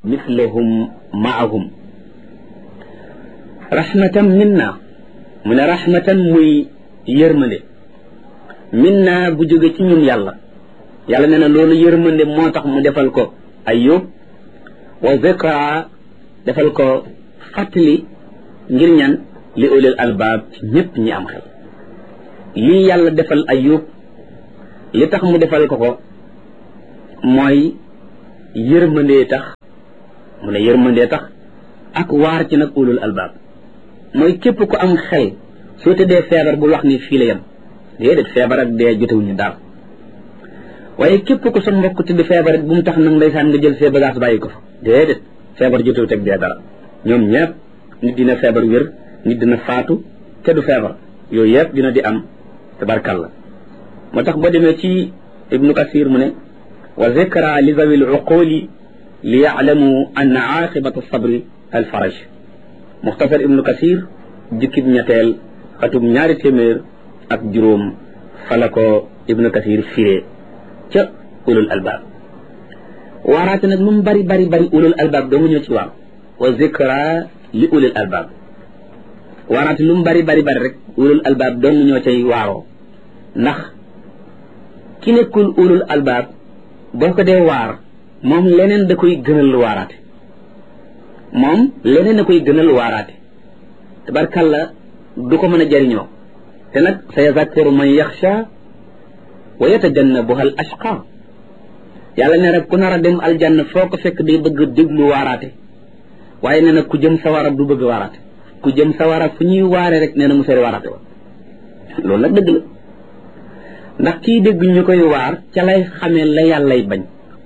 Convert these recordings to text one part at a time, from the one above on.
mislahum maahum rahmatan minna mu ne rahmatan muy yërmande minna bu jóge ci ñun yàlla yàlla nee na loolu yërmande moo tax mu defal ko ayub wa zikra defal ko fàttali ngir ñan li ulil albaab ci ñépp ñi am xel lii yàlla defal ayub li tax mu defal ko ko mooy yërmandee tax mu ne yërmandee tax ak waar ci nag ulul albaab mooy képp ku am xel soo tëddee feebar bul wax ni fii la yem déedéet feebar ak dee jotewuñu dara waaye képp ku sa mbokk tëdd feebar bu mu tax nag ndeysaan nga jël see bagage bàyyi ko fa déedéet feebar jotewut ak dee dara ñoom ñëpp nit dina feebar wér nit dina faatu te du feebar yooyu yëpp dina di am tabarkalla moo tax boo demee ci ibnu kasir mu ne wa zikra li zawi luquli li yaclamu anna aqibata sabri alfaraj muxtasar ibnu kasir jukkib ñetteel xatub ñaari téeméer ak juróom fala ko ibnu kasir firee ca ulul albaab waaraate nag lu mu bari bari bari ulul albaab doo nga ñëw ci waaw wa zikra li ulul albaab waaraate lu mu bari bari bari rek ulul albaab doo nga ñoo cay waaroo ndax ki nekkul ulul albaab boo ko dee waar moom leneen da koy gënal waaraate moom leneen da koy gënal waaraate tabarkalla du ko mën a jariñoo te nag sa yazakkaru man yaxsha wa yatajannabuha al ashqa yàlla ne rek ku nar a dem aljanna foo ko fekk day bëgg déglu waaraate waaye nee na ku jëm sawara du bëgg waaraate ku jëm sawara fu ñuy waare rek nee na mu sori waaraate wa loolu nag dëgg la ndax kii dégg ñu koy waar ca lay xamee la yàllay bañ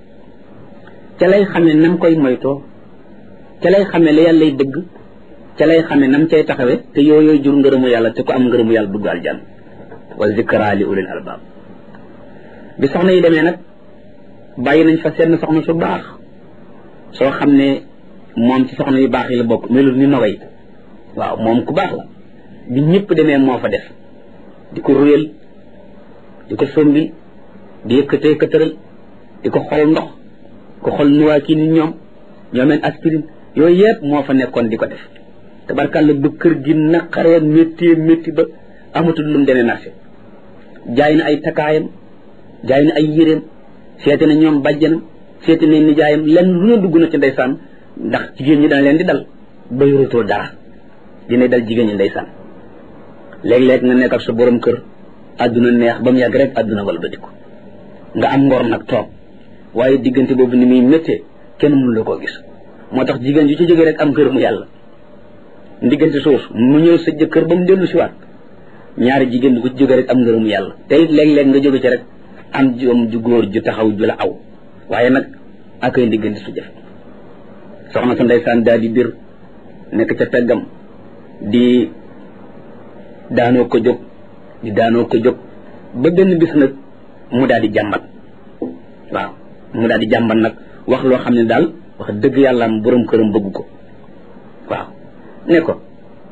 ca lay xamee nam koy moytoo ca lay xamee la yàllay dëgg ca lay xamee nam cay taxawe te yooyooy jur ngërëmu yàlla te ku am ngërëmu yàlla dugg aljanna wa zikra li ulil albaab bi soxna yi demee nag bàyyi nañ fa seen soxna su baax soo xam ne moom ci soxna yu baax yi la bokk melul ni nogay waaw moom ku baax la bi ñëpp demee moo fa def di ko ruyal di ko sombi di yëkkatee këtëral di ko xol ndox ko xol nuwaa kii nit ñoom ñoomeen aspirine yooyu yëpp moo fa nekkoon di ko def tabarkàlla ba kër gi naqaree métti métti ba amatul lu mu demee marché jaay na ay takkaayam jaay na ay yéreem seeti na ñoom bàjjanam seeti na nijaayam lenn lu ne dugg na ci ndeysaan ndax jigéen ñi dana leen di dal ba yoratoo dara dina dal jigéen ñi ndeysaan léeg-léeg nga nekk ak sa borom kër àdduna neex ba mu yàgg rek àdduna wala ba ko nga am ngor nag toog waaye diggante boobu ni muy méttee kenn mënu la koo gis moo tax jigéen ju ci jógee rek am kër mu yàlla diggante suuf mu ñëw sa jëkkër ba mu dellu si waat ñaari jigéen du ko ci jógee rek am ngërëmu yàlla te it léeg-léeg nga jóge ci rek am joom ju góor ju taxaw ju la aw waaye nag akoy diggante su jafe soxna sa ndeysaan daal di bir nekk ca peggam di daanoo ko jóg di daanoo ko jóg ba benn bis nag mu daal di jàmbat waaw mu daal di jàmbat nag wax loo xam ne daal wax dëgg yàlla am borom këram bëgg ko waaw ne ko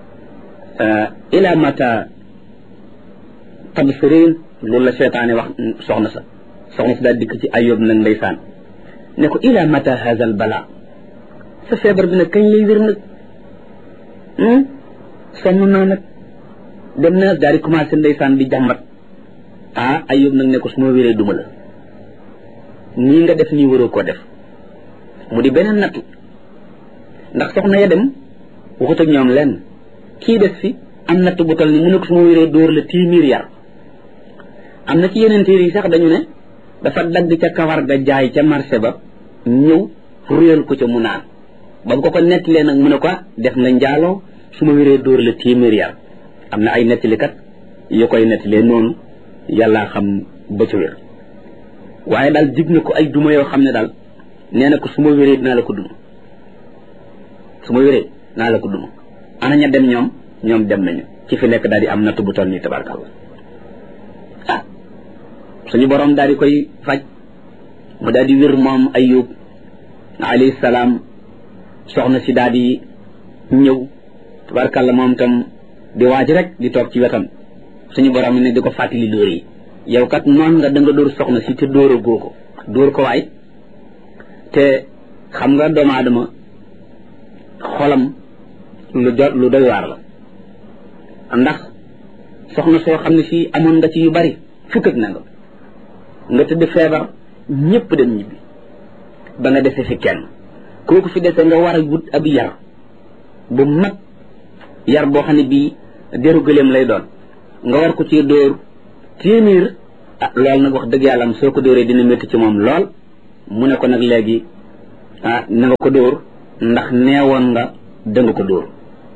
ila mata tabsirin loolu la seetaane wax soxna sa soxna sa daal dikk ci ayob nag ndeysaan ne ko ila mata haza al bala sa feebar bi nag kañ lay wér nag sonn naa nag dem na daal di commencé ndeysaan di jàmbat ah ayob nag ne ko su ma wéree duma la nii nga def nii waroo koo def mu di beneen nattu ndax soxna ya dem waxut ak ñoom lenn kii def fi am natt bu tal ni mu ne ko su ma wéree dóor la téeméer yar am na ci yeneen téere yi sax dañu ne dafa dagg ca kawar ga jaay ca marché ba ñëw ruyal ko ca mu naan ba mu ko ko nettalee nag mu ne ko def nga njaaloo su ma wéree dóor la téeméer yar am na ay nettalikat yu koy nettalee noonu yàllaa xam ba ca wér waaye daal dig na ko ay duma yoo xam ne daal nee na ko su ma wéree dinaa la ko duma su ma wéree dinaa la ko duma ana ña dem ñoom ñoom dem nañu ci fi nekk daal di am natt bu toll nii tabarkàlla ah suñu borom daal di koy faj mu daal di wér moom ayub alayhi salaam soxna si daal di ñëw tabarkàlla moom tam di waaj rek di toog ci wetam suñu borom ne di ko fàttali dóor yi yow kat noon nga da nga dóor soxna si te dóor a goo ko dóor ko waay te xam nga doomu aadama xolam lu jot lu doy waar la ndax soxna soo xam ne fii amoon nga ci yu bari fukk ak nangam nga tëdd feebar ñëpp dem ñibbi ba nga dese fi kenn kooku fi dese nga war a wut ab yar bu mag yar boo xam ne bii deru gëléem lay doon nga war ko ci dóor téeméer ah loolu nag wax dëgg yàlla am soo ko dóoree dina métti ci moom lool mu ne ko nag léegi ah na nga ko dóor ndax neewoon nga danga ko dóor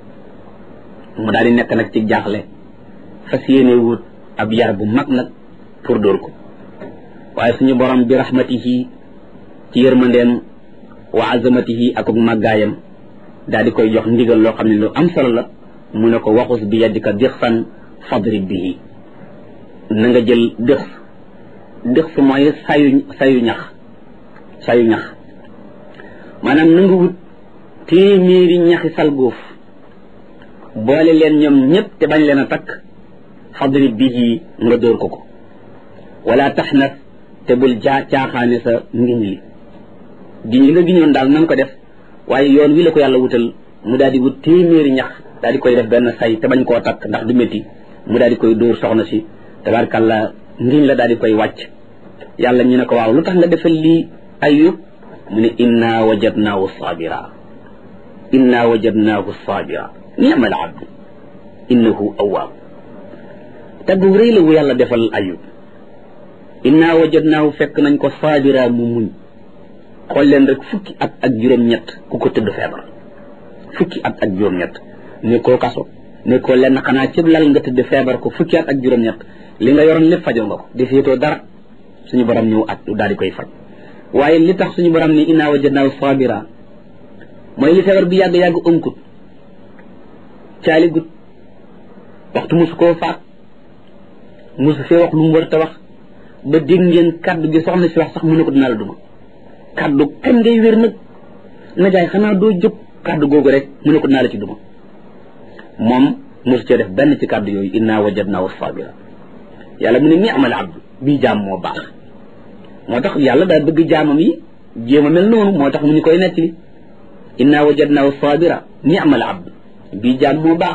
mu daal di nekk nag ci jaaxle fas yéene wut ab yar bu mag nag pour dóor ko waaye suñu borom bi rahmatihi ci yërmandeem wa azamatihi ak ak màggaayam daal di koy jox ndigal loo xam ne lu am solo la mu ne ko waxus bi yadika dixsan fadrib bihi na nga jël dëx dëx mooy sayu sayu ñax sayu ñax maanaam na nga wut téeméeri ñaxi salguuf boole leen ñoom ñëpp te bañ leen a takk fadrib bihi nga dóor ko ko wala tax na te bul jaa caaxaane sa ngiñ li giñ li nga giñoon daal na nga ko def waaye yoon wi la ko yàlla wutal mu daal di wut téeméeri ñax daal di koy def benn say te bañ koo takk ndax du métti mu daal di koy dóor soxna si tabarkàlla ngiñ la daal di koy wàcc yàlla ñu ne ko waaw lu tax nga defal lii ayub mu ne inna wajadnaahu sabira inna wajadnaahu sabira ni'mal abdu innahu awwaab taggu rëy la wu yàlla defal ayub inna wajadnaahu fekk nañ ko sabira mu muñ xool leen rek fukki at ak juróom-ñett ku ko tëdd feebar fukki at ak juróom-ñett ne koo kaso ne ko lenn xanaa cëb lal nga tëdd feebar ko fukki at ak juróom-ñett li nga yoroon lépp fajoo nga ko di fiitoo dara suñu borom ñëw at daal di koy faj waaye li tax suñu borom ni inna wajadnaahu sabira mooy li feebar bi yàgg-yàgg ëmkut caali gut waxtu musu koo faat musu fee wax lu mu war ta wax ba dégg ngeen kaddu gi soxna si wax sax mu ne ko dinaa la duma kaddu kañ ngay wér nag najaay xanaa doo jóg kaddu googu rek mu ne ko dinaa la ci duma moom mosu cee def benn ci kaddu yooyu inna wajadnaahu sabira yàlla mu ne ni'mal abdu bii jaam moo baax moo tax yàlla daa bëgg jaamam yi jéem a mel noonu moo tax mu ñu koy nettali inna wajadnaahu sabira ni'mal abdu bii jaam moo baax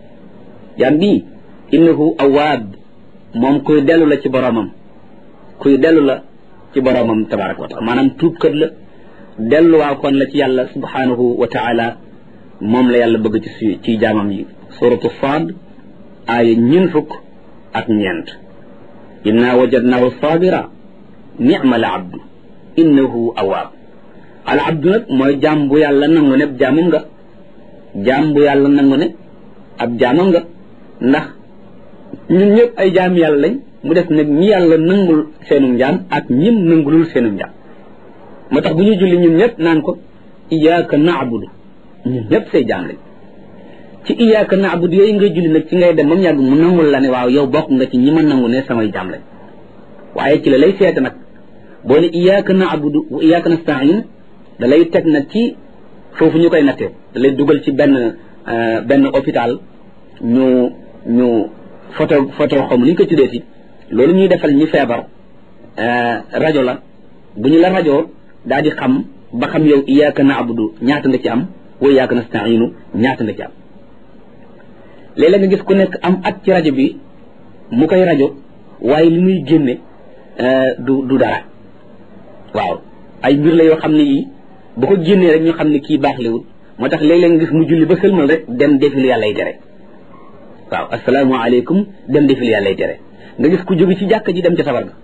jaam bii innahu awaab moom kuy dellu la ci boromam kuy dellu la ci boromam tabaraka wa taala maanaam tuubkat la delluwaa kon la ci yàlla subhanahu wa taala moom la yàlla bëgg ci ci jaamam yi suratu saad aaya ñin fukk ak ñeent inna wajadnaahu sabira ni'mal abdu innahu awaab al abdu nag mooy jaam bu yàlla nangu ne jaamam nga jaam bu yàlla nangu ne ab jaamam nga ndax ñun ñëpp ay jaam yàlla lañ mu def nag ñi yàlla nangul seenu njaam ak ñim nangulul seenu njaam moo tax bu ñuy julli ñun ñëpp naan ko iyaaka naabudu ñun ñëpp say jaam lañ ci iyaaka naabudu yooyu ngay julli nag ci ngay dem ba mu yàgg mu nangul la ne waaw yow bokk nga ci ñi ma nangu ne samay jaam lañ waaye ci la lay seete nag boo ne iyaaka naabudu wa iyaaka nastain da lay teg nag ci foofu ñu koy nattee da lay dugal ci benn benn hôpital ñu ñu photo photo xamu ni ñu ko tuddee ci loolu ñuy defal ñi feebar rajo la bu ñu la rajo daal di xam ba xam yow iyaaka naabudu ñaata nga ci am wa iyaaka nastainu ñaata nga ci am léeg-léeg nga gis ku nekk am at ci rajo bi mu koy rajo waaye li muy génne du du dara waaw ay mbir la yoo xam ne yii bu ko génnee rek ñu xam ne kii baax liwul moo tax léeg-léeg nga gis mu julli ba sëlmal rek dem defi lu yàlla y tere waaw asalaamaaleykum dem defi lu yàlla y tere nga gis ku jóge ci jàkka ji dem ca sabar ga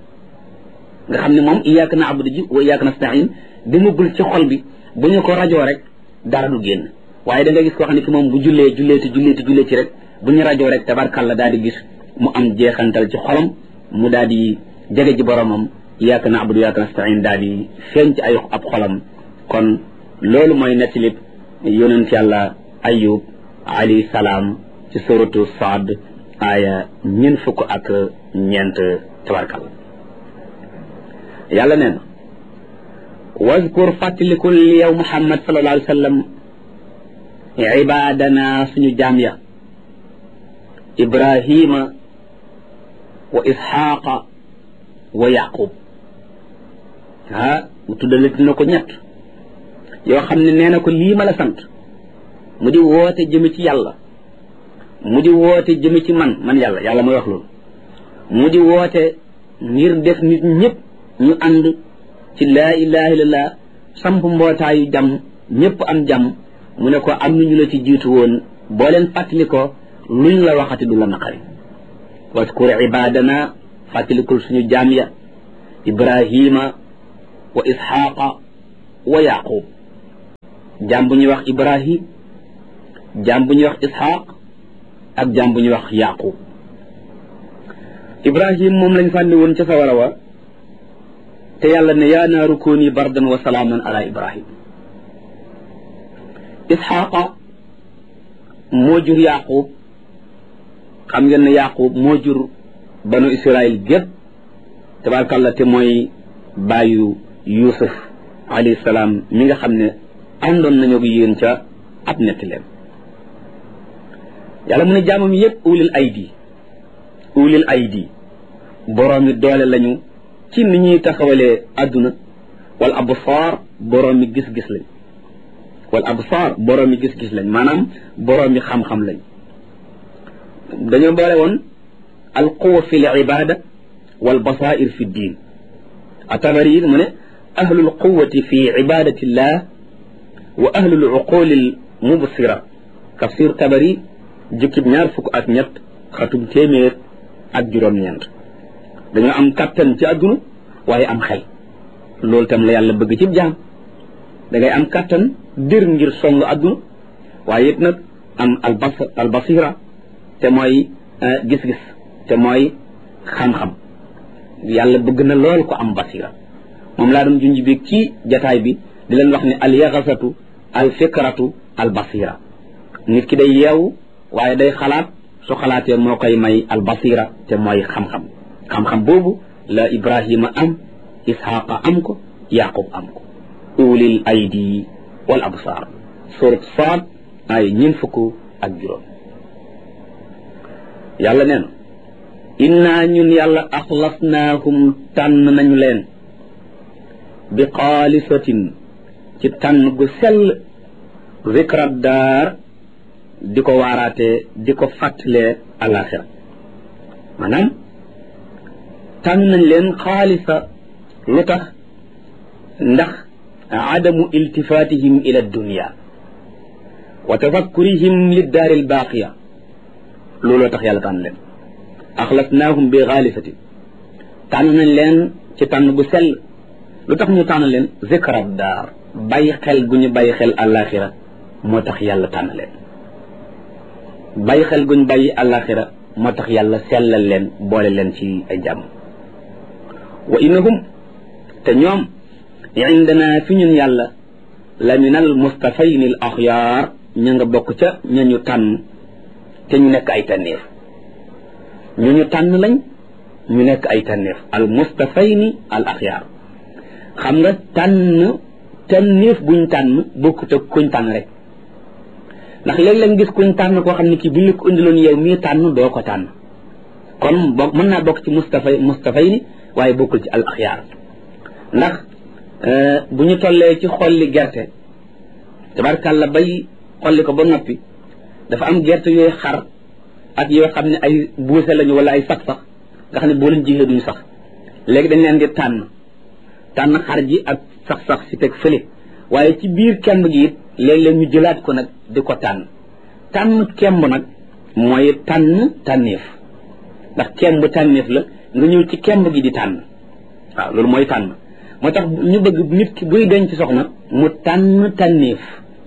nga xam ne moom iyaaka na abudu ji wa iyaaka nastain demagul ci xol bi bu ñu ko rajoo rek dara du génn waaye da nga gis koo xam ne ki moom bu jullee jullee te jullee te jullee ci rek bu ñu rajoo rek tabarkalla daal di gis mu am jeexantal ci xolam mu daal di jege ji boromam iyaaka na abudu iyaaka nastain daal di feeñ ci ay ab xolam kon loolu mooy nettalib yonent yàlla ayub alayhi salaam ci suratu saad aaya ñeen fukk ak ñeent tabarkalla yàlla nee na wazkur fàttalikul yow muhammad sallallahu alayhi wa sallam ibadana suñu jaam ya ibrahima wa isxaqa wa yaqub ah mu tuddalati na ko ñett yoo xam ne nee na ko lii ma la sant mu di woote jëme ci yàlla mu di woote jëme ci man man yàlla yàlla mooy wax loolu mu di woote ngir def nit ñëpp ñu ànd ci laa ilaha illallah samp mbootaayu jàmm ñëpp am jàmm mu ne ko am nañu la ci jiitu woon boo leen fàttali ko luñ la waxati du la naqari waskur ibadana fàttalikul suñu jaam ya ibrahima wa isxaqa wa yaqub jaam bu ñuy wax ibrahim jaam bu ñuy wax isxaq ak jaam bu ñuy wax yaqub ibrahim moom lañ sànni woon ca sawara wa te yàlla ne yaa naaru kooni bardan wa salaaman ala ibrahim isxaqa moo jur yaqub xam ngeen ne yaqub moo jur banu israil gépp tabarkàlla te mooy bàyyu yusuf alayhi salaam mi nga xam ne àndoon nañu ak yéen ca ab netti leen yàlla mu ne jaamam yépp ulil aydi ulil aydi boroomi doole lañu ci ni ñuy taxawalee àdduna wal absaar boroomi gis-gis lañ wal absaar boroomi gis-gis lañ maanaam boroomi xam-xam lañ dañoo boole woon al quwa fi l ibada wal basair fi ddin atabari yi mu ne ahlu l quwati fi ibadati llah wa ahlu l uquli l mubsira tafsir tabari jukkib ñaar fukk ak ñett xatum téeméer ak juróom-ñeent dañoo am kattan ci àdduna waaye am xel loolu tam la yàlla bëgg ci jaam da ngay am kattan dir ngir song àdduna waaye it nag am albas albasira te mooy gis-gis te mooy xam-xam yàlla bëgg na lool ko am basira moom laa doon junj bi ci jataay bi di leen wax ne al yaxasatu al fikratu al basira nit ki day yeewu waaye day xalaat su xalaatee moo koy may al basira te mooy xam-xam xam-xam boobu la ibrahima am isxaqa am ko yaqub am ko ulil aydi wal absar surat saad ay ñeen fukk ak juróom yàlla nee na innaa ñun yàlla axlasnaahum tànn nañu leen bi xaalisatin ci tànn gu sell zikrat daar di ko waaraatee di ko fàttalee alaxira maanaam tànn nañ leen xaalisa lu tax ndax adamu iltifatihim ila dunia wa tafakkurihim liddaari albaaqiya looloo tax yàlla tànn leen axlasnaahum bi xaalisatin tànn nañ leen ci tànn bu sell lu tax ñu tànn leen zikrat daar bàyyi xel gu ñu bàyyi xel alaxira moo tax yàlla tànn leen bàyyi xel guñ bàyyi alaxira moo tax yàlla sellal leen boole leen ci ay jàmm wa innahum te ñoom indana fi ñun yàlla la min al mustafayn al axyaar ña nga bokk ca ña ñu tànn te ñu nekk ay tànneef ñu ñu tànn lañ ñu nekk ay tànneef al mustafayni al axyaar xam nga tànn tànneef buñ tànn bokkut ak kuñ tànn rek ndax léeg-léeg gis kuñ tànn koo xam ne kii buñ la ko indiloon yow mii tànn doo ko tànn kon bokk mën naa bokk ci mustafa mustafayni waaye bokkul ci al axyaar ndax bu ñu tollee ci xolli gerte tabarkàlla bay xolli ko ba noppi dafa am gerte yooyu xar ak yoo xam ne ay buuse lañu wala ay sax sax nga xam ne boo leen jiyee duñ sax léegi dañ leen di tànn tànn xar ji ak sax sax si teg fële waaye ci biir kemb gi it léeg-léeg ñu jëlaat ko nag di ko tànn tànn kemb nag mooy tànn tànneef ndax kemb tànneef la nga ñëw ci kemb gi di tànn waaw loolu mooy tànn moo tax ñu bëgg nit ki buy denc soxna mu tànn tànneef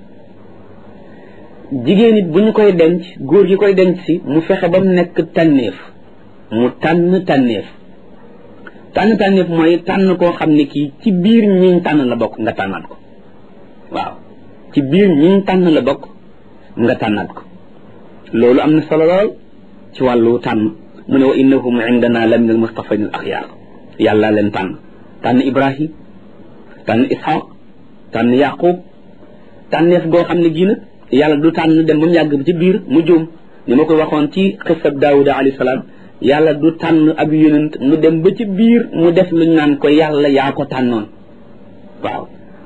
jigéen it bu ñu koy denc góor gi koy denc si mu fexe ba mu nekk tànneef mu tànn tànneef tànn tànneef mooy tànn koo xam ne kii ci biir ñiñ tànn la bokk nga tànnaat ko waaw ci biir ñiñ tànn la bokk nga tànnaat ko loolu am na solo lool ci wàllu tànn mu ne wa innahum indana la min al mustafain al axyaar yàlla leen tànn tànn ibrahim tànn ishaq tànn yaqub tànneef goo xam ne gii nag yàlla du tànn dem ba mu yàgg ci biir mu juum ni ma ko waxoon ci xisab daawuda alayhi salaam yàlla du tànn ab yonent mu dem ba ci biir mu def luñ naan ko yàlla yaa ko tànnoon waaw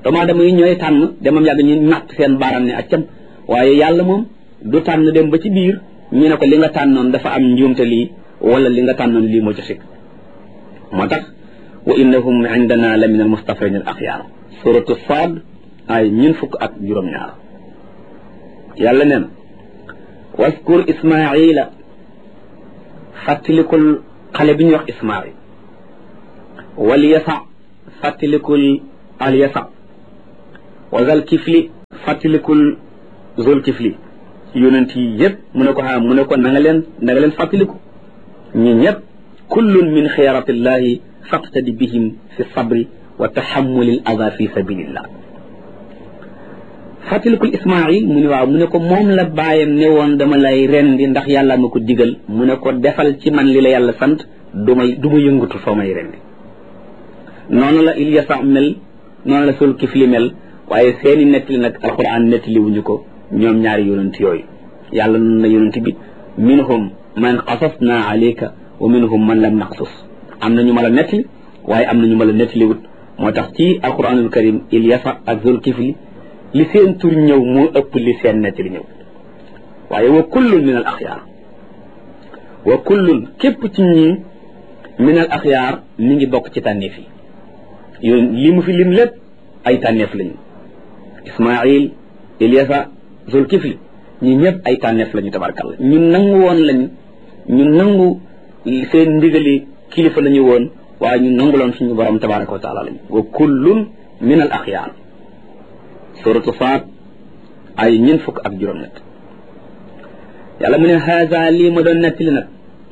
doomu aadama yi ñooy tànn demam yàgg ñu natt seen baaram ne accam waaye yàlla moom du tànn dem ba ci biir ñu ne ko li nga tànnoon dafa am njuumte lii wala li nga tànnoon lii moo ci sikk moo tax wa innahum indana la min al mustafin al axyaar suratu saad ay ñun fukk ak juróom-ñaar yàlla neen waskur ismaila fàttalikul xale bi ñuy wax ismail wal yasa fàttalikul al yasa wa zal kifli fàttalikul zul kifli yonent yi yëpp mu ne ko ha mu ne ko na nga leen na nga leen fàttaliku ñi ñëpp kullun min xiyaratillahi faqtadi bihim fi sabri wa taxamuli al ada fi sabilillah fàttalikul ismail mu ne waaw mu ne ko moom la bàyyam ne woon dama lay rendi ndax yàlla ma ko digal mu ne ko defal ci man li la yàlla sant du may du ma yëngatu foo may rendi noonu la Ilyasa mel noonu la sul kifli mel waaye seeni nettali nag alquran nettali wuñu ko ñoom ñaari yonent yooyu yàlla noonu na yonent bi minhum man qasasna alayka wa minhum man lam naqsus am na ñu ma la nettali waaye am na ñu ma la nettali wut moo tax ci alquranul karim Ilyasa ak sul kifli li seen tur ñëw moo ëpp li seen nettali ñëw waaye wa kullun min al axyaar wa kullun képp ci ñii min al axyaar mi ngi bokk ci tànneef yi yoon li mu fi lim lépp ay tànneef lañu ismail Ilyasa Zulkifli ñi ñëpp ay tànneef lañu tabarkalla ñu nangu woon lañu ñu nangu seen ndigali kilifa lañu woon waaye ñu nangu loon suñu borom tabaraka wa taala lañu wa kullun min al axyaar suratu Saad ay ñeent fukk ak juróom-ñett yàlla mu ne haza lii ma doon nettali nag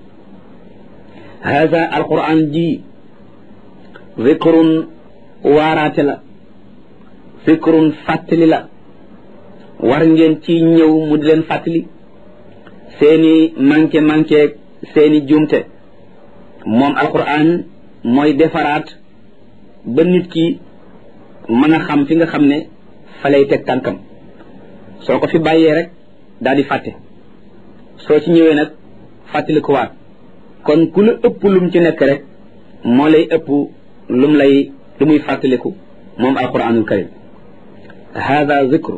haza alquran ji zikrun waaraate la zikrun fàttali la war ngeen ci ñëw mu di leen fàttali seeni manqué manqué seeni juumte moom alquran mooy defaraat ba nit ki mën a xam fi nga xam ne fa lay teg tànkam soo ko fi bàyyee rek daal di fàtte soo ci ñëwee nag fàttali ko waat kon ku la ëpp lum ci nekk rek moo lay ëpp lum lay lu muy fàttaliku moom alquranul karim hada zikru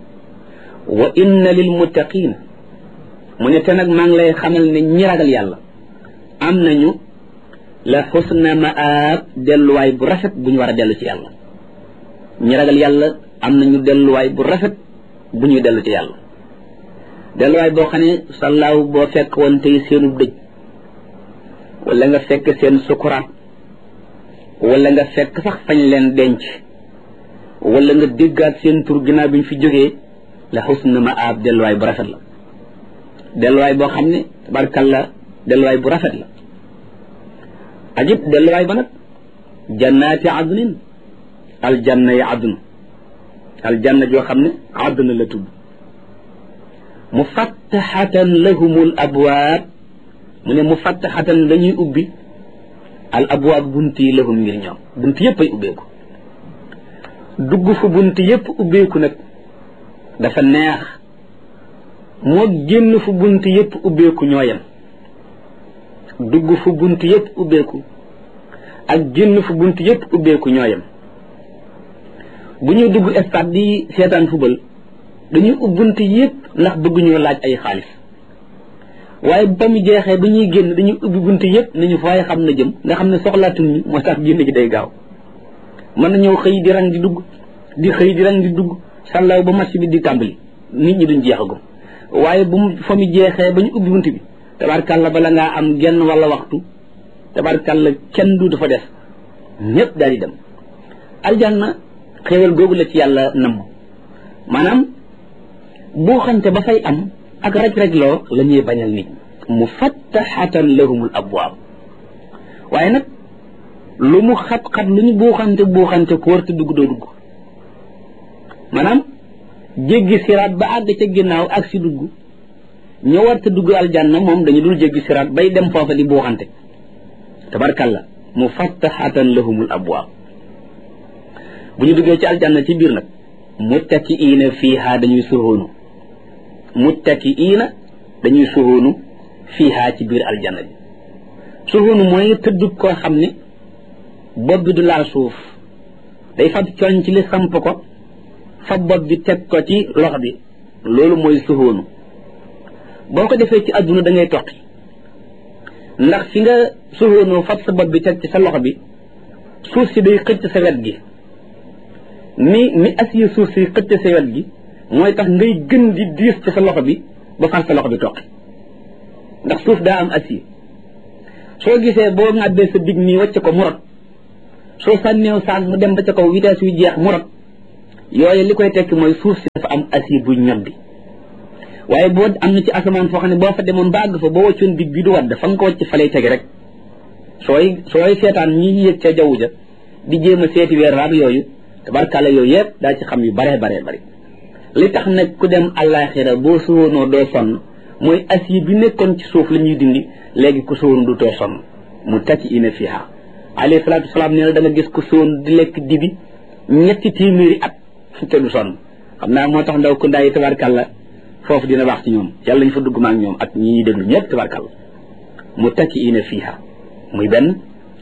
wa inna lil muttaqin mu ne te nag maa ngi lay xamal ne ñi ragal yàlla am nañu la xusna maab delluwaay bu rafet bu ñu war a dellu ci yàlla ñi ragal yàlla am nañu delluwaay bu rafet bu ñuy dellu ci yàlla delluwaay boo xam ne sallaaw boo fekk woon tey seenu dëj wala nga fekk seen sukuraat wala nga fekk sax fañ leen denc wala nga déggaat seen tur ginnaaw bi ñu fi jógee la xusna ma aab delluwaay bu rafet la delluwaay boo xam ne tabarkalla delluwaay bu rafet la ajib delluwaay ba nag jannaati adnin aljanna yi àdduna aljanna joo xam ne àdduna la tudd mufattaxatan lahumul abwaab mu ne mufattaxatan dañuy ubbi al abwaab bunt yi lahum ngir ñoom bunt yépp ay ubbeeku dugg fu bunt yépp ubbeeku nag dafa neex moo génn fu bunt yépp ubbeeku ñoo yem dugg fu bunt yépp ubbeeku ak génn fu bunt yépp ubbeeku ñoo yem bu ñuy dugg stade di seetaan fubal dañuy ubbunt yépp ndax bëgguñoo laaj ay xaalis waaye ba mu jeexee ba ñuy génn dañuy ubbi bunt yépp nañu faaye xam na jëm nga xam ne soxlaatuñ ñu moo tax génn gi day gaaw mën nañoo xëy di rang di dugg di xëy di rang di dugg sàllaaw ba match bi di tàmbali nit ñi duñ jeexagum waaye bu mu fa mu jeexee ba ñu ubbi bunt bi tabarkàlla bala ngaa am genn wala waxtu tabarkàlla kenn du dafa def ñépp daal di dem aljanna xéewal googu la ci yàlla namm maanaam boo xante ba fay am ak raj-raj loo la ñuy bañal nit mu fattaxatan lahumul abwaab waaye nag lu mu xat-xat lu ñu buuxante buuxante ku war te dugg doo dugg maanaam jéggi siraat ba àgg ca ginnaaw ak si dugg ñoo war te dugg aljanna moom dañu dul jéggi siraat bay dem foofa di buuxante tabarkalla mu fattaxatan lahumul abwaab bu ñu duggee ci aljanna ci biir nag muttakiina fiiha dañuy suhoonu muttakiina dañuy suhoonu fiiha ci biir aljanna bi suhoonu mooy tëdd koo xam ne bopp bi du laal suuf day fab coñ ci li samp ko fab bopp bi teg ko ci loxo bi loolu mooy suhoonu boo ko defee ci àdduna da ngay toqi ndax fi nga suhoonoo fab sa bopp bi teg ci sa loxo bi suuf si day xëcc sa wet gi ni ni acier suuf si xëcc sa wet gi mooy tax ngay gën di diis ci sa loxo bi ba far sa loxo bi toqi ndax suuf daa am acier soo gisee boo ŋàbbee sa dig nii wacc ko mu rot soo sànneew saan mu dem ba ca kaw vitesse yu jeex mu rot yooyu li koy tekki mooy suuf si dafa am acier bu ñoddi waaye boo am na ci asamaan foo xam ne boo fa demoon ba àgg fa boo waccoon dig bi du wadd fa nga ko wacc fa lay tege rek sooy sooy seetaan ñi yëg ca jaww ja di jéem a seeti weer raab yooyu tabarkàlla yooyu yëpp daa ci xam yu bare bare bari li tax nag ku dem àllaaxira boo suwoonoo doo sonn mooy acier bi nekkoon ci suuf la ñuy dindi léegi ku suwoon du too sonn mu takki ina fiha alayhi salaatu wasalaam nee na da nga gis ku suwoon di lekk dibi ñetti téeméeri at te du sonn xam naa moo tax ndaw ku ndaay tabarkàlla foofu dina baax ci ñoom yàlla ñu fa dugg maak ñoom ak ñi ñuy déglu ñëpp tabarkàlla mu takki ina fiha muy benn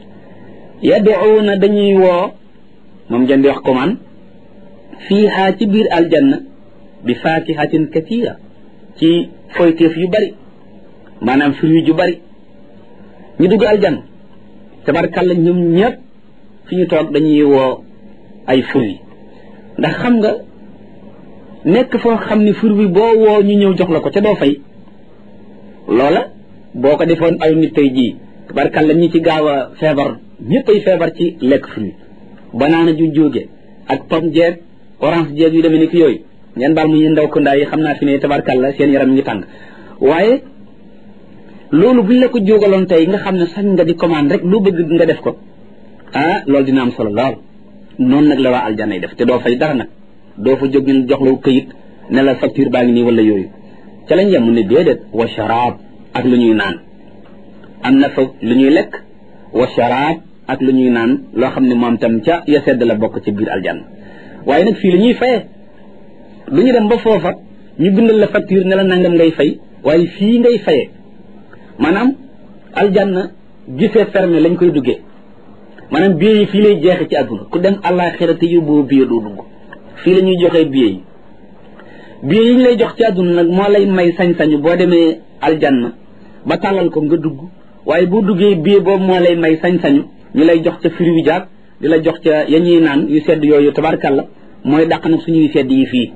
yad'uuna dañuy woo moom ngeen di wax commande fiiha ci biir aljanna bi faakihatin katira ci foyteef yu bari maanaam fruit yu bari ñu dugg aljanna tabarkàlla ñoom ñëpp fi ñu toog dañuy woo ay fruit ndax xam nga nekk foo xam ni fruit boo woo ñu ñëw jox la ko ca doo fay loola boo ko defoon aw nit tey jii tabarkàlla ñi ci gaaw a feebar ñëpp ay feebar ci lekk fruit banaana ju jóge ak pomme jeeg orange jeeg yu demee ni ki yooyu ngeen baal mu ñu ndaw ko ndaa yi xam naa fi ne tabarkàlla seen yaram ngi tàng waaye loolu buñ la ko jógaloon tey nga xam ne sañ nga di commande rek lu bëgg nga def ko ah loolu dina am solo lool noonu nag la waa aljanna yi def te doo fay dara nag doo fa jóg ñu jox la këyit ne la facture baa ngi nii wala yooyu ca lañ yem mu ne déedéet wa sharaab ak lu ñuy naan am na fa lu ñuy lekk wa sharaab ak lu ñuy naan loo xam ne moom tam ca ya sedd la bokk ci biir aljanna waaye nag fii la ñuy fayee du ñu dem ba foofa ñu bindal la facture ne la nangam ngay fay waaye fii ngay fayee maanaam aljanna gisee fermé lañ koy duggee maanaam billet yi fii lay jeexe ci àdduna ku dem àllaaxira te yóbboo billet doo dugg fii la ñuy joxee billet yi billet yi ñu lay jox ci àdduna nag moo lay may sañ-sañu boo demee aljanna ba tàllal ko nga dugg waaye boo duggee billet boobu moo lay may sañ-sañu ñu lay jox ca fruit wi jaag di la jox ca ya ñuy naan yu sedd yooyu tabarkalla mooy dàq nag suñuy sedd yi fii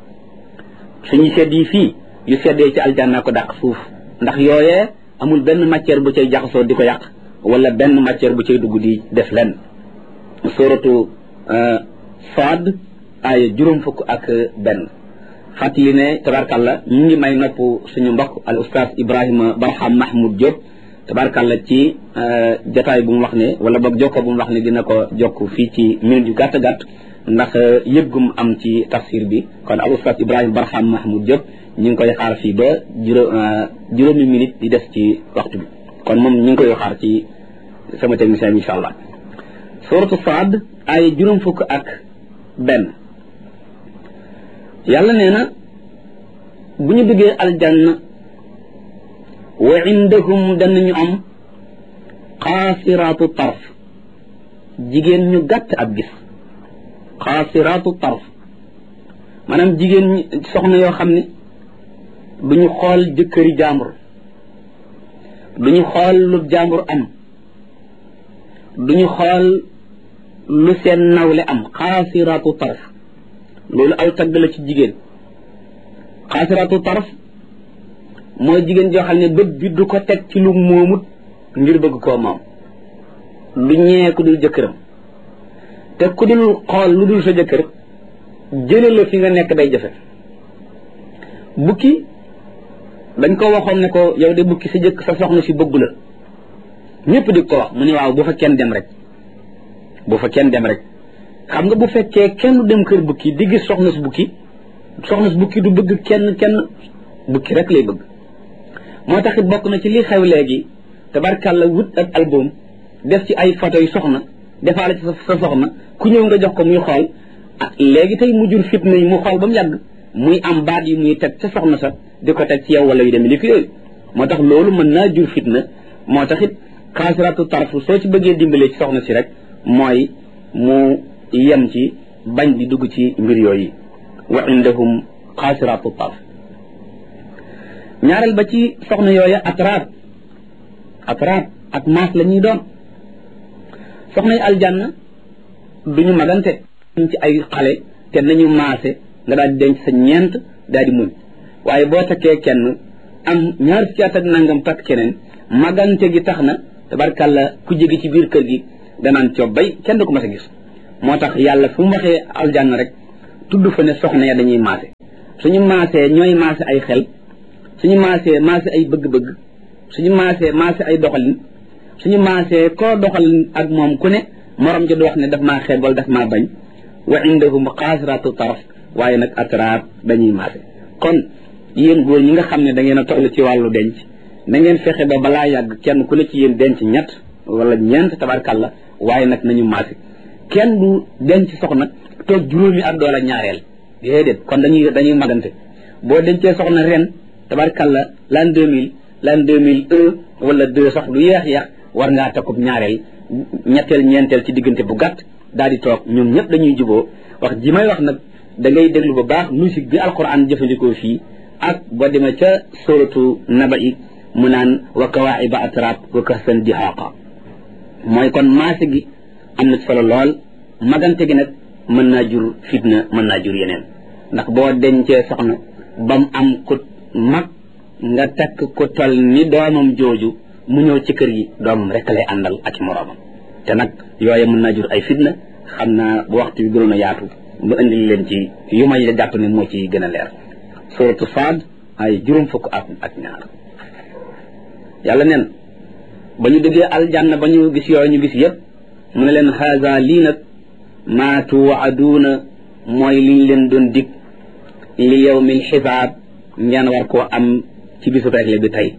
suñuy sedd yi fii yu seddee ci aljanna ko dàq fuuf ndax yooyee amul benn matière bu cay jaxasoo di ko yàq wala benn matière bu cay dugg di def lenn suratu Saad aaya juróom fukk ak benn fàttali ne tabarkalla ñu ngi may nopp suñu mbokk al oustaz Ibrahima Barham Mahmoud Diop tabarkalla ci jataay bu mu wax ne wala boog jokko bu mu wax ne dina ko jokk fii ci minute yu gàtt gàtt ndax yëggum am ci tafsir bi kon al oustaz Ibrahima Barham Mahmoud Diop ñu ngi koy xaar fii ba juróom juróomi minute di des ci waxtu bi kon moom ñu ngi koy xaar ci sama technicien bi incha allah suratu Saad ay juróom fukk ak benn yàlla nee na bu ñu duggee aljanna wa indahum danañu am xaasiraatu tarf jigéen ñu gàtt ab gis xaasiraatu tarf maanaam jigéen ñi soxna yoo xam ne duñu xool jëkkëri jàmbur duñu xool lu jàmbur am duñu xool lu seen nawle am xaasiraatu tarf loolu aw tagg la ci jigéen xaasiraatu tarf mooy jigéen joo xam ne bët bi du ko teg ci lu moomut ngir bëgg koo moom du ñee ku dul jëkkëram te ku dul xool lu dul sa jëkkër jële la fi nga nekk day jafe bukki dañ ko waxoon ne ko yow de bukki sa jëkk sa soxna si bëggu la ñëpp di ko wax mu ne waaw bu fa kenn dem rek bu fa kenn dem rek xam nga bu fekkee kenn dem kër bukki di gis soxna si bukki soxna si bukki du bëgg kenn kenn bukki rek lay bëgg moo tax it bokk na ci li xew léegi tabarkàlla wut ak album def ci ay photo yu soxna defaale ci sa soxna ku ñëw nga jox ko muy xool ah léegi tey mu jur fitna yi mu xool ba mu yàgg muy am baat yi muy teg ca soxna sa di ko teg ci yow wala yu demee ni ki yooyu moo tax loolu mën naa jur fitna moo tax it xaasiratu tarfu soo ci bëggee dimbalee ci soxna si rek mooy mu yem ci bañ di dugg ci mbir yooyu wa indahum xaasiraatu tarf ñaareel ba ci soxna yooya atraab atraab ak maas la ñuy doon soxna yi aljanna duñu magante ñu ci ay xale te nañu maase nga daal di denc sa ñeent daal di muñ waaye boo takkee kenn am ñaar fukki at ak nangam takk keneen magante gi tax na tabarkàlla ku jégi ci biir kër gi danaan coob bay kenn du ko mas a gis moo tax yàlla fu mu waxee aljanna rek tudd fa ne soxna ya dañuy maase suñu maasee ñooy maase ay xel suñu maasee maase ay bëgg-bëgg suñu maasee maase ay doxalin suñu maasee koo doxalin ak moom ku ne morom ji du wax ne daf maa xeeb wala daf maa bañ wa indahum xaasiratu taraf waaye nag atraab dañuy maase kon yéen góor ñi nga xam ne da ngeen a toll ci wàllu denc na ngeen fexe ba balaa yàgg kenn ku ne ci yéen denc ñett wala ñeent tabarkàlla waaye nag nañu maase kenn du denc soxna toog juróomi at doola ñaareel déedéet kon dañuy dañuy magante boo dencee soxna ren tabarkàlla l'an deux mille l'an deux mille un wala deux sax lu yeex yeex war ngaa takkub ñaareel ñetteel ñeenteel ci diggante bu gàtt daal di toog ñoom ñëpp dañuy juboo wax ji may wax nag da ngay déglu bu baax musique bi alquran jëfandikoo fii ak boo demee ca suratu naba i mu naan wa kawaiba atrab wa kahsan dihaaqa mooy kon maase gi am na solo lool magante gi nag mën naa jur fitna mën naa jur yeneen ndax boo dencee soxna ba mu am ku mag nga takk ku tol ni doomam jooju mu ñëw ci kër gi doomam rek lay àndal ak moroomam te nag yooye mën naa jur ay fitna xam naa bu waxtu bi gënoon a yaatu ba indil leen ci yu may jàpp ne moo ci gën a leer suratu Saad ay juróom fukk ak ak ñaar yàlla nen ba ñu duggee aljanna ba ñu gis yooyu ñu gis yëpp mu ne leen haza lii nag maa tuwaaduuna mooy liñ leen doon dig li yawmil xisaab ngeen war koo am ci bisu regle bi tey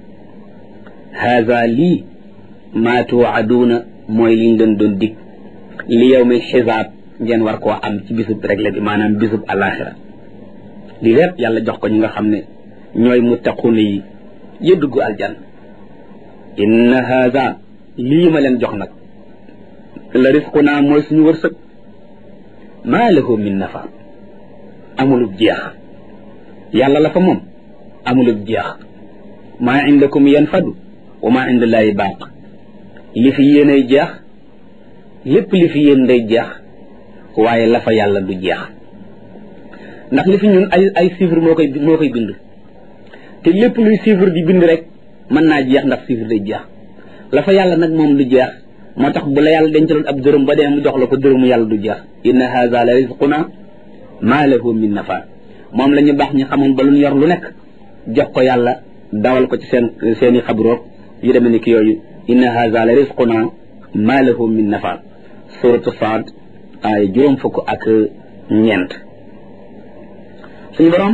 haza lii maa tuwaaduuna mooy liñ leen doon dig li yawmil xisaab ngeen war koo am ci bisub regle bi maanaam bisub alaxira li lépp yàlla jox ko ñi nga xam ne ñooy muttaquuna yi yi dugg aljanna inna haza lii ma leen jox nag la risquna mooy suñu wërsëg maa lahu min nafa amulub jeex yàlla la fa moom amulub jeex maa indakum yanfadu wa maa indallaahi baaq li fi yéenay jeex lépp li fi yéen day jeex waaye la fa yàlla du jeex ndax li fi ñun ay ay chiffre moo koy moo koy bind te lépp luy chiffre di bind rek mën naa jeex ndax chiffre day jeex la fa yàlla nag moom du jeex moo tax bu la yàlla dencaloon ab dërëm ba dee mu jox la ko dërëmu yàlla du jeex inna haza la rizquna ma lahu min nafa moom la ñu baax ñu xamoon ba lu ñu yor lu nekk jox ko yàlla dawal ko ci seen seeni xabroog yu demee ni ki yooyu inna haza la rizquna ma lahu min nafa suratu saad ay juróom fukk ak ñeent suñu borom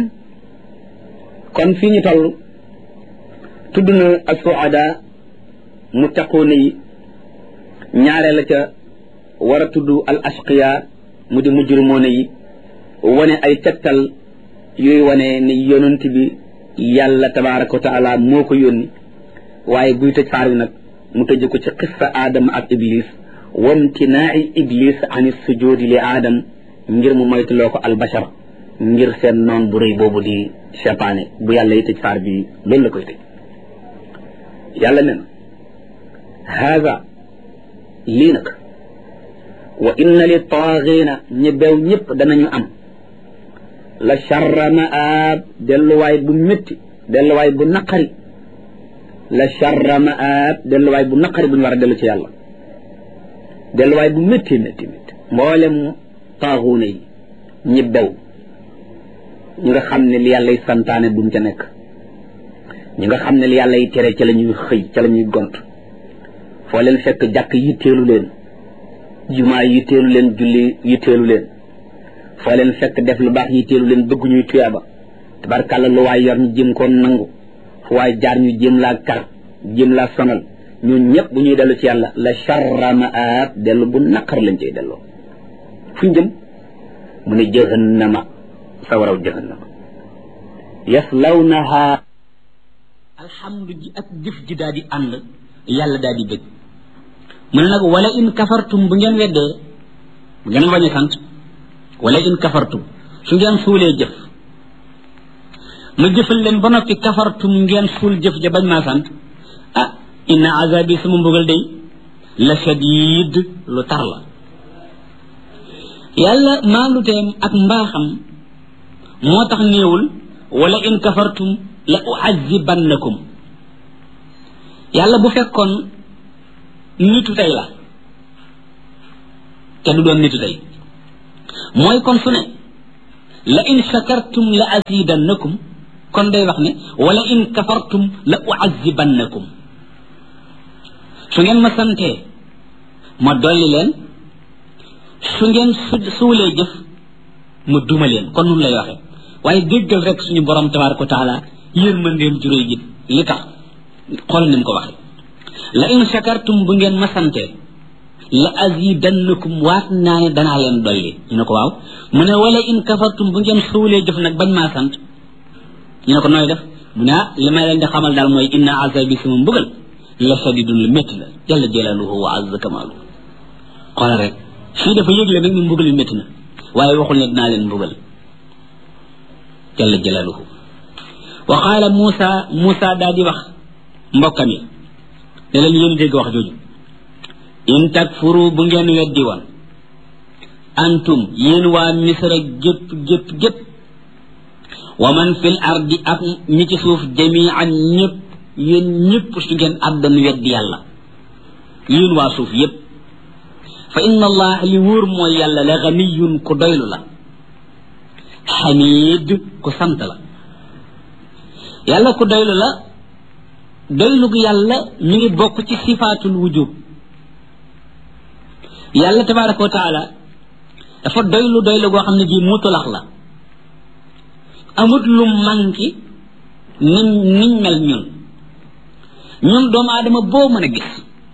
kon fii ñu toll tudd na asuada muttaquuna yi ñaare la ca war a tudd al ashqiya mu di mujrimoona yi wane ay tegtal yooyu wane ni yonent bi yàlla tabaraka wa taala moo ko yónni waaye buy tëj saar wi nag mu tëj ko ci qissa aadama ak iblis wamtinaai iblis an sujudi li aadam ngir mu moytuloo ko albashar ngir seen noon bu rëy boobu di cheytaane bu yàlla yi tëj saar bi loolu la koy tëj yàlla ne na haada lii nag wa inna li taaxiina ñi beew ñëpp danañu am la charra maab delluwaay bu métti delluwaay bu naqari la charra maab delluwaay bu naqari bu ñu war a dellu ci yàlla delluwaay bu métti métti métti mboolem taaxuuna yi ñi bew ñi nga xam ne li yàlla yi santaane duñ ca nekk ñi nga xam ne li yàlla yi tere ca la ñuy xëy ca la ñuy gont foo leen fekk jàkk yitteelu leen jumaa yitteelu leen julli yitteelu leen foo leen fekk def lu baax yitteelu leen bëgg ñuy tuyaaba tabarkàlla lu waay yor ñu jëm koon nangu fu waay jaar ñu jëm laa kar jëm laa sonal ñun ñëpp bu ñuy dellu ci yàlla la charra maab dellu bu naqar lañ cay delloo fu ñu jëm mu ne jahannama sawaraw jahannama yaslawnaha alhamdu ji ak jëf ji daal di ànd yàlla daal di bëgg mu ne nag wala in kafartum bu ngeen weddee bu ngeen bañ a sant wala in kafartum su ngeen suulee jëf ma jëfal leen ba noppi kafartum ngeen suul jëf ja bañ maa sant ah inna azabi sama mbugal day la shadid lu tar la yàlla maaluteem ak mbaaxam moo tax néewul wala in kafartum la uazibannakum yàlla bu fekkoon nitu tey la te du doon nitu tey mooy kon su ne la in shakartum la azidannakum kon day wax ne wala in kafartum la uazibannakum su ngeen ma santee ma dolli leen su ngeen su suulee jëf ma duma leen kon nun lay waxe waaye déggal rek suñu borom tabaraka wa taala yërmandeem juróy ji li tax xool ni mu ko waxe la in shakartum bu ngeen ma santee la azidannakum waat naa ne danaa leen dolli ñu ne ko waaw mu ne wala in kafartum bu ngeen suulee jëf nag bañ maa sant ñu ne ko nooy def mu ne ah li may leen di xamal daal mooy inna azabi sama mbugal la shadidun lu métti la jalla jalaluhu wa azza kamalu xoolal rek fii dafa yëgle nag ni mbugal yu métti na waaye waxul ne dinaa leen mbugal jalla jalaluhu wa qaala Muusa Muusa daal di wax mbokkam yi ne leen yéen dégg wax jooju in takfuru bu ngeen weddi woon antum yéen waa misra gépp gépp gépp wa man fil ardi ak ñi ci suuf jamian ñëpp yéen ñëpp su ngeen àddoon weddi yàlla yéen waa suuf yépp fa inna allah li wóor mooy yàlla la ganiyun ku doylu la xamid ku sant la yàlla ku doylu la doylug yàlla mi ngi bokk ci sifaatul wujub yàlla tabaraka wa taala dafa doylu doylu goo xam ne ji mutulax la amut lu manki niñ niñ mel ñun ñun doomu aadama boo mën a gis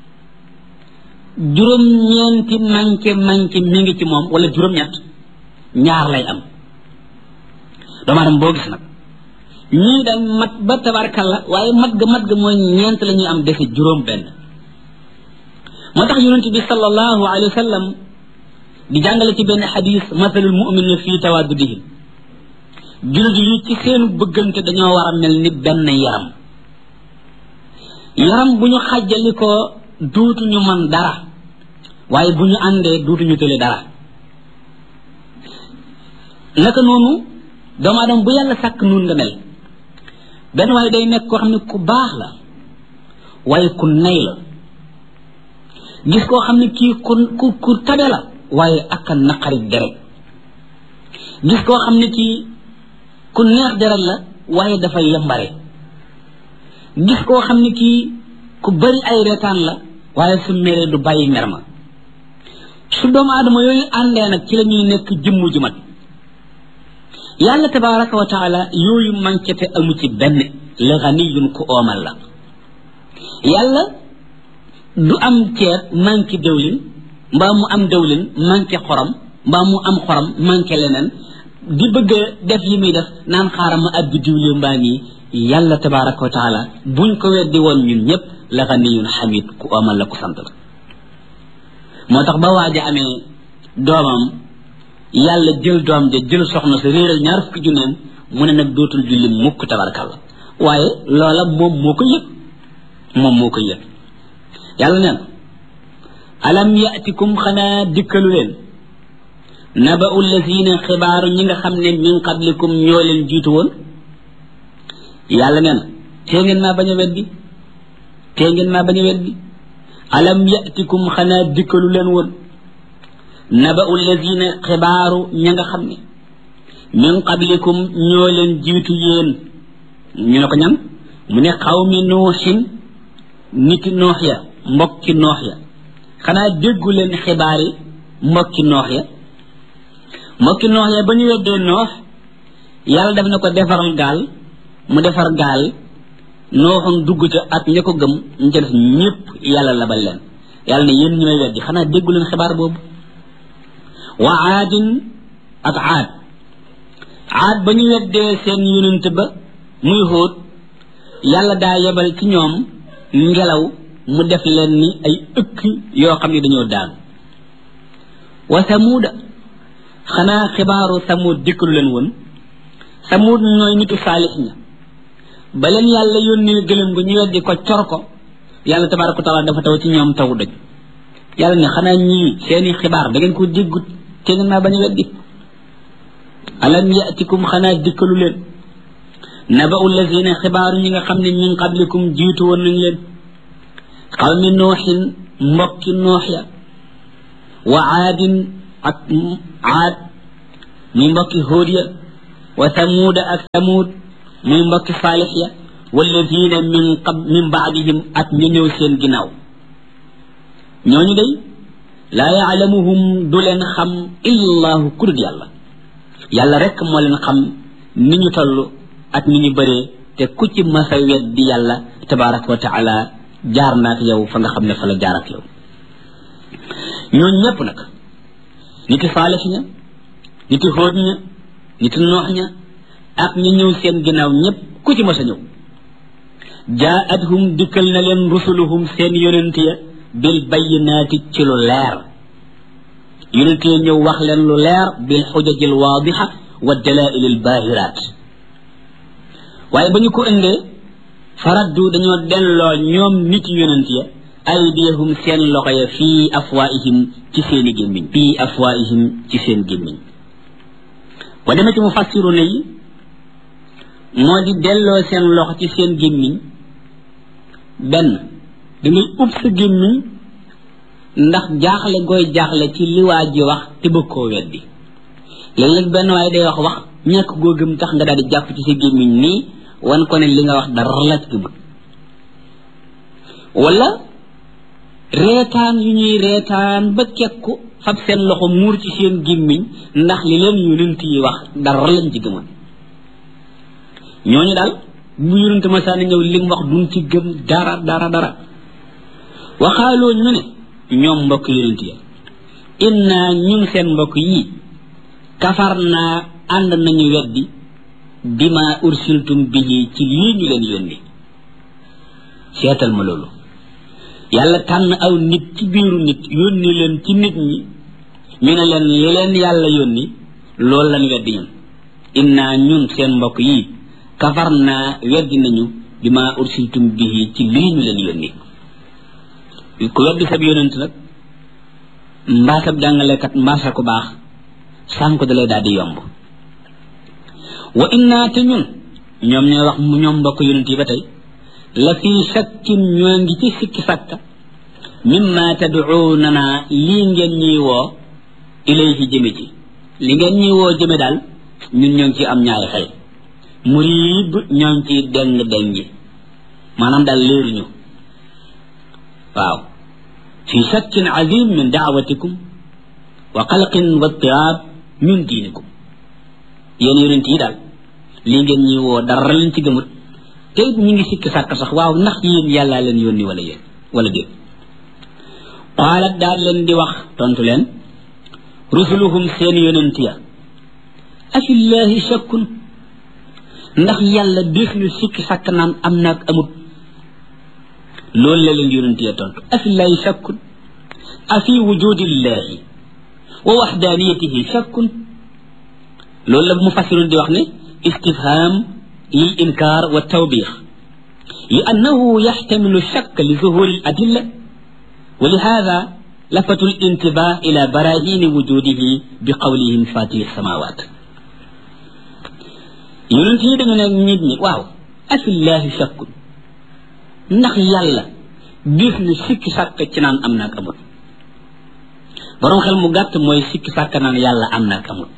juróom-ñeenti manqué manqué mi ngi ci moom wala juróom-ñett ñaar lay am doomu aadama boo gis nag ñii dañ mat ba tabarkalla waaye mat ga mat ga mooy ñeent la ñuy am defe juróom benn moo tax yonent bi sallallahu alayhi wa sallam di jàngale ci benn xadis mathalul muminina fii tawaddudihim jullit yi ci seen bëggante dañoo war a mel ni benn yaram yaram bu ñu xàjjali ko duutuñu man dara waaye bu ñu àndee duutuñu tële dara naka noonu doomu aadama bu yàlla sàkk noonu nga mel benn waaye day nekk koo xam ne ku baax la waaye ku nay la gis koo xam ne kii ku ku ku tabe la waaye ak a naqari deret gis koo xam ne kii ku neex deret la waaye dafa yambare gis koo xam ne kii ku bari ay reetaan la waaye su meree du bàyyi mer ma su doomu aadama yooyu àndee nag ci la ñuy nekk jëmm ju mat yàlla tabaraka wa taala yooyu mankete amu ci benn la ganiyun ku oomal la yàlla du am ceeb manqué dawlin mbaa mu am dawlin manqué xorom mbaa mu am xorom manqué leneen di bëgg a def yi muy def naan xaaral ma abbi diwle mbaa nii yàlla tabaraka wa taala buñ ko weddi woon ñun ñëpp la ganiyun xamid ku oomal la ku sant la moo tax ba waaja amee doomam yàlla jël doom ja jël soxna sa réeral ñaar fukki junneem mu ne nag dootul julli mukk tabarakalla waaye loola moom moo ko yëg moom moo ko yëg yàlla neen alam yatikum xanaa dikkalu leen naba'u lazina xibaaru ñi nga xam ne min qablikum ñoo leen jiitu woon yàlla neen tee ngeen maa bañ a weddi tee ngeen maa bañ a weddi alam yatikum xanaa dikkalu leen woon naba'u lazina xibaaru ña nga xam ne min qablikum ñoo leen jiitu yéen ñu ne ko ñan mu ne xawmi nuuxin niti noox ya mbokki noox ya xanaa déggu leen xibaar yi mbokki noox ya mbokki noox ya ba ñu weddee noox yàlla def na ko defaral gaal mu defar gaal nooxam dugg ca ak ña ko gëm ñu ca def ñëpp yàlla labal leen yàlla ne yéen ñi may weddi xanaa déggu leen xibaar boobu wa aadin ak aad aad ba ñu weddee seen yonent ba muy xóot yàlla daa yebal ci ñoom ngelaw mu def leen ni ay ëkk yoo xam ne dañoo daan wa samuuda xanaa xibaaru samuud dikkalu leen woon samuud ñooy nitu saalix ña ba leen yàlla yónni gëlëm gu ñu weddi ko cor ko yàlla tabaraka wa taala dafa taw ci ñoom taw doj yàlla ne xanaa ñii seeni xibaar da ngeen ko déggut te ngeen maa bañ a weddi alam yatikum xanaa dikkalu leen naba'u lazina xibaaru ñi nga xam ne min qablikum jiitu woon nañ leen xawmi nooxin mbokki noox ya wa aadin ak aad muy mbokki hóod ya wa samuuda ak samuud muy mbokki saalix ya walladina min qab min baadihim ak ñu ñëw seen ginnaaw ñooñu day laa yaalamuhum du leen xam illallahu kudut yàlla yàlla rek moo leen xam ni ñu toll ak ni ñu bëree te ku ci masa weddi yàlla tabaraka wa taala jaar na ak yow fa nga xam ne fa la jaar ak yow ñooñu ñëpp nag niti saalix ña niti hóod ña niti noox ña ak ñu ñëw seen ginnaaw ñëpp ku ci masa ñëw jaa'athum dikkal na leen rusuluhum seen yonent ya bil bayyinaati ci lu leer yonent ya ñëw wax leen lu leer bil xujaji al waadixa wa dalail al baahiraat waaye ba ñu ko indee faraddu dañoo delloo ñoom nit yonent ya aydiyahum seen loxo ya fii afwaihim ci seeni gémmiñ fii afwaihim ci seen gémmiñ ba demee ci mu fassiru ne yi moo di delloo seen loxo ci seen gémmiñ benn dangay ub sa gémmiñ ndax jaaxle gooy jaaxle ci li waa ji wax te bëgg koo weddi léeg-léeg benn waaye day wax wax ñàkk goo gëm tax nga daal di jàpp ci sa gémmiñ nii wan ko ne li nga wax dara la ci gëm wala reetaan yu ñuy reetaan ba kekku fab seen loxo muur ci seen gémmiñ ndax li leen yonent yi wax dara lañ ci gëmoon ñooñu daal bu yonent masaana ñëw li mu wax duñ ci gëm dara dara dara waxaaloo ñu ne ñoom mbokk yonent ya inna ñun seen mbokk yii kafar naa ànd nañu weddi bima ursiltum bihi ci lii ñu leen yónni seetal ma loolu yàlla tànn aw nit ci biiru nit yónni leen ci nit ñi ñu ne leen li leen yàlla yónni loolu lañ weddi ñun inna ñun seen mbokk yii kafar naa weddi nañu bima ursiltum bihi ci lii ñu leen yónni ku weddi sab yonent nag mbaa sab jàngalekat mbaa sa ko baax sànko da lay daal di yomb wa inna te ñun ñoom ñooy wax mu ñoom mbokk yonent yi ba tey la fii shakkin ñoo ngi ci sikki sàkka mimma tad'uunana lii ngeen ñuy woo ilayhi jëme ci li ngeen ñuy woo jëme daal ñun ñoo ngi ci am ñaari xel muriib ñoo ngi ci deng dengi maanaam daal léeruñu waaw fi shakkin azim min daawatikum wa qalqin wa tirab min diinikum yéen yonent yi daal lii ngeen ñuy woo dara leen ci gëmut te it ñu ngi sikki sàkk sax waaw ndax yéen yàllaa leen yónni wala yéen wala déet qaalat daal leen di wax tontu leen rusuluhum seen yonent ya afillahi shakkun ndax yàlla def ñu sikki sàkk naan am naag amut loolu la leen yonent ya tontu afillahi shakkun afi wujudillahi wa waxdaaniyatihi shakkun loolu la mufassirun di wax ne istifham lil inkar wa tawbix li annahu yaxtamilu shakk li zuhuri al adilla wa li hada lafatu al intibah ila barahini wujudihi bi qawlihim fatiri samawat yonent yi dañu ne nit ñi waaw afillahi shakkun ndax yàlla gis ni sikki sàkk ci naan am naak amul borom xel mu gàtt mooy sikki sàkk naan yàlla am naak amul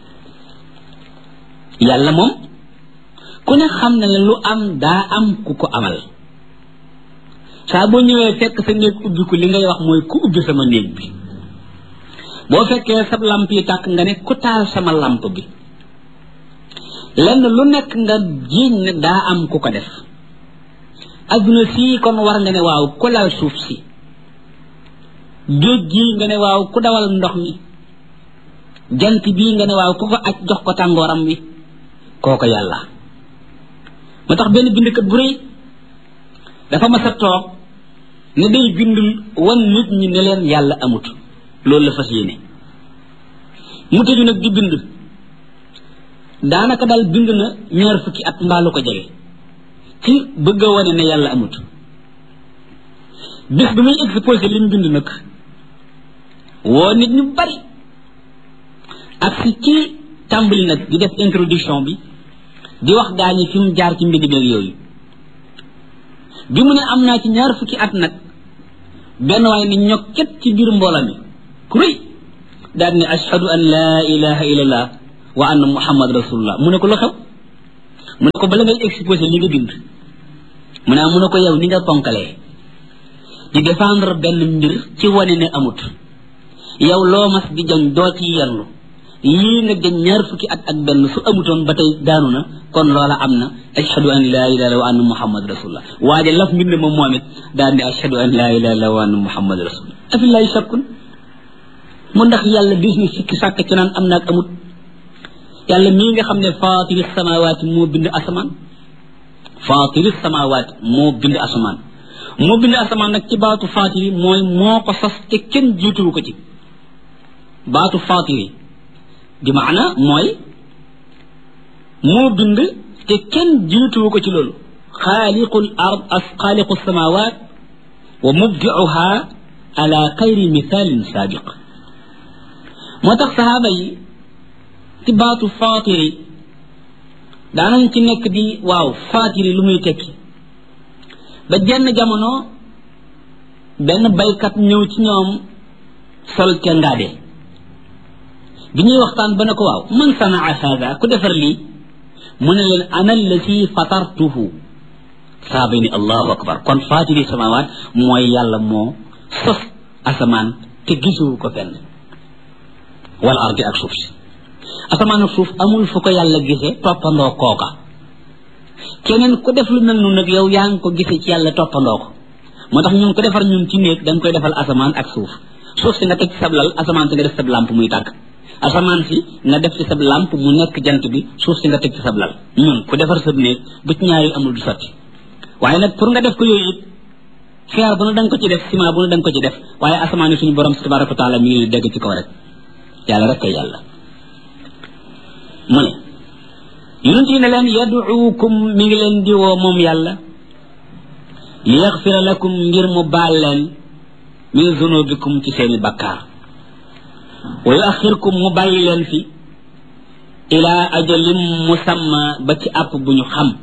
yàlla moom ku ne xam na ne lu am daa am ku ko amal saa boo ñëwee fekk sa néeg ubbi ko li ngay wax mooy ku ubbi sama néeg bi boo fekkee sa lamp yi tàkk nga ne ku taal sama lamp bi lenn lu nekk nga jiiñ ne daa am ku ko def adduna sii kon war nga ne waaw ku lal suuf si géej gii nga ne waaw ku dawal ndox mi jant bii nga ne waaw ku ko aj jox ko tàngooram wi kooko yàlla moo tax benn bindkat bu rëy dafa mas a toog ne day bindul wan nit ñi ne leen yàlla amut loolu la fas yéene mu tëju nag di bind daanaka daal bind na ñaar fukki at mbaa lu ko jege ci bëgg a wane ne yàlla amut bis bi muy exposé li mu bind nag woo nit ñu bari ak si ci tàmbali nag di def introduction bi di wax gaa ñi fi mu jaar ci mbind meeg yooyu bi mu ne am naa ci ñaar fukki at nag benn waaye ni ñokket ci biir mbooloo mi ku rëy daal ne ashhadu an laa ilaha illallah wa anna muhammad rasulullah mu ne ko lu xew mu ne ko bala ngay exposé li nga bind mu ne mu ne ko yow ni nga ponkalee di défendre benn mbir ci wane ne amut yow loo mas di jañ doo ci yenlu yii nga jañ ñaar fukki at ak benn su amutoon ba tey daanu na kon loola am na ashhadu an laa ilaha illa wa anna muhammad rasulullah waaye laf mbind ma moom it daal ne ashhadu an laa ilaha illa wa anna muhammad rasulullah afillahi shakkun mu ndax yàlla bis ni sikki sàkk ci naan am naag amut yàlla mii nga xam ne faatiri samawaati moo bind asamaan faatiri samawaati moo bind asamaan moo bind asamaan nag ci baatu faatiri mooy moo ko sos te kenn jiituwu ko ci baatu faatiri di maana mooy moo bind te kenn jiituwu ko ci loolu xaaliqul ard as xaaliqu samawaat wa mubdiuha ala xayri mithalin saabiq moo tax sahaaba yi ci baatu faatiri daanañ ci nekk di waaw faatiri lu muy tekki ba jenn jamono benn baykat ñëw ci ñoom sol ca ngaade bi ñuy waxtaan ba ne ko waaw man sanaa hada ku defar lii mu ne leen ana allati fatartuhu saaba ni allahu akbar kon faatiri samawaat mooy yàlla moo sos asamaan te gisuwu ko fenn wal ardi ak suuf si asamaan ak suuf amul fu ko yàlla gisee toppandoo kooka keneen ku def lu mel noonu nag yow yaa ngi ko gisee ci yàlla toppandoo ko moo tax ñun ko defar ñun ci néeg da nga koy defal asamaan ak suuf suuf si nga teg ci sab lal asamaan si nga def sab lamp muy tàkk asamaan si nga def ci sab lamp mu nekk jant bi suuf si nga teg ci sab lal ñun ku defar sab néeg bu ci ñaari amul du sotti waaye nag pour nga def ko yooyu it xeer bu ne da nga ko ci def ciment bu ne da nga ko ci def waaye asamaan yi suñu borom si tabaraka wa taala mi ngi dégg ci kaw rek yàlla rek kay yàlla mu ne yonent yi ne leen yaduukum mi ngi leen di woo moom yàlla li yaxfira lakum ngir mu baal leen min zunubikum ci seeni bakkaar wa yuaxirkum mu bàyyi leen fi ila ajalim musamma ba ci àpp bu ñu xam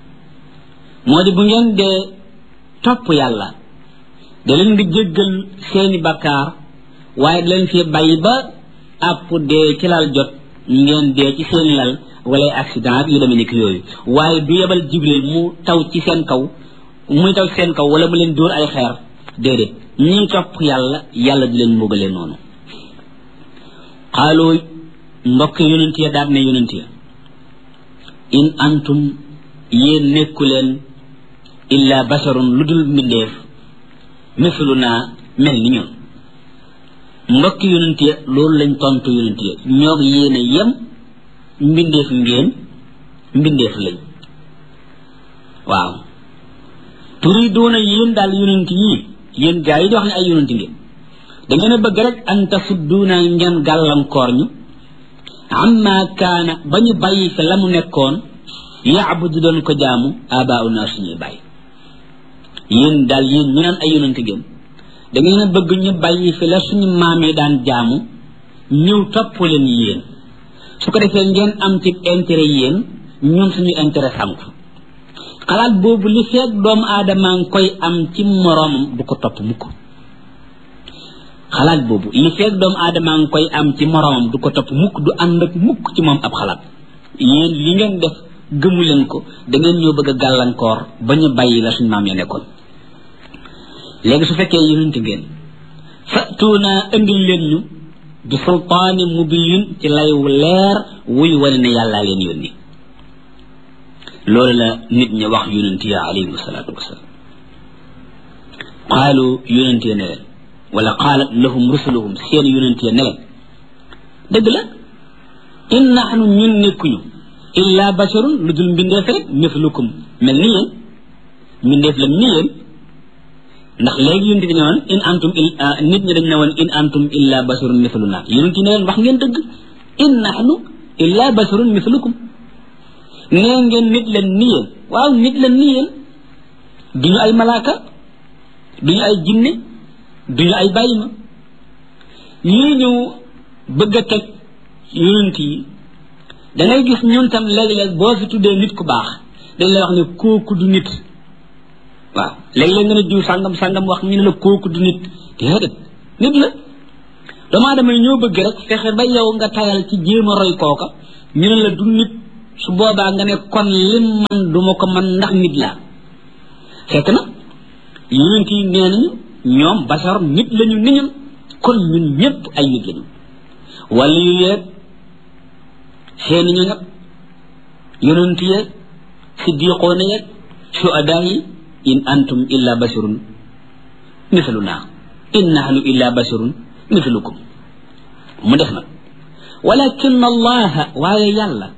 moo di bu ngeen dee topp yàlla da leen di jéggal seeni bakkaar waaye da leen fi bàyyi ba àpp dee ci lal jot ngeen dee ci seen lal wala accident ak yu demee nekk yooyu waaye du yebal jibril mu taw ci seen kaw muy taw ci seen kaw wala mu leen dóor ay xeer déedéet ñi topp yàlla yàlla di leen mbugalee noonu xaaloo mbokk yonent ya daal ne yonent ya in antum yéen nekku leen illa basharun lu dul mbindeef mislu naa mel ni ñun mbokk yonent ya loolu lañ tontu yonent ya ñoog yéen a yem mbindeef ngeen mbindeef lañ waaw turiduuna yéen daal yonent yii yéen gaa yi di wax ne ay yonent ngeen da ngeen a bëgg rek an tasudduuna ngeen gàllankoor ñu amma kaana ba ñu bàyyi fi la mu nekkoon yaabudu doon ko jaamu abaauna suñuy bàyyi yéen daal yéen ñu naan ay yonent ngeen da ngeen a bëgg ñu bàyyi fi la suñu maamee daan jaamu ñëw topp leen yéen su ko defee ngeen am ci intérêt yéen ñun suñu intérêt sànku xalaat boobu li feeg doomu aadama ngi koy am ci moroomam du ko topp mukk xalaat boobu li feeg doomu aadama ngi koy am ci moroomam du ko topp mukk du ànd ak mukk ci moom ab xalaat yéen li ngeen def gëmu leen ko da ngeen ñoo bëgg a gàllankoor ba ñu bàyyi la suñu maam ya nekkoon léegi su fekkee yonent ngeen fatuuna indil leen ñu bi sultaani mubiin ci lay wu leer wuy wane ne yàllaa leen yónni loolu la nit ñi wax yonent ya alayhim salaatu wasalaam qaalu yonent ya ne leen wala qaalat lahum rusuluhum seen yonent ya ne leen dëgg la in naxnu ñun nekkuñu illa basharun lu dul mbindeef rek mislukum mel ni yéen mbindeef la ni yéen ndax léegi yonent bi ne woon in antum nit ñi dañ ne woon in antum illa basharun misluna yonent yi ne leen wax ngeen dëgg in nahnu illa basharun mislukum nee ngeen nit leen ni yéen waaw nit leen ni yéen duñu ay malaaka duñu ay jinne duñu ay bàyyi ma ñii ñëw bëgg a teg yonent yi da ngay gis ñun tam léeg-léeg boo fi tuddee nit ku baax dañ lay wax ne kooku du nit waaw léeg-léeg nga ne diw sàngam sàngam wax ñu ne la kooku du nit déedéet nit la damaa damay ñoo bëgg rek fexe ba yow nga tayal ci jéem a roy kooka ñu ne la du nit su boobaa nga ne kon lim man du ma ko man ndax nit laa fekk na yonent yi nee nañu ñoom basar nit lañu ni ñun kon ñun ñëpp ay nit lañu wala yu yeeg seeni ñu nag yonent yeeg siddiqoona yeeg shuhadaa yi in antum illa basharun misluna in nahnu illa basharun mislukum mu def nag walakin allaha waaye yàlla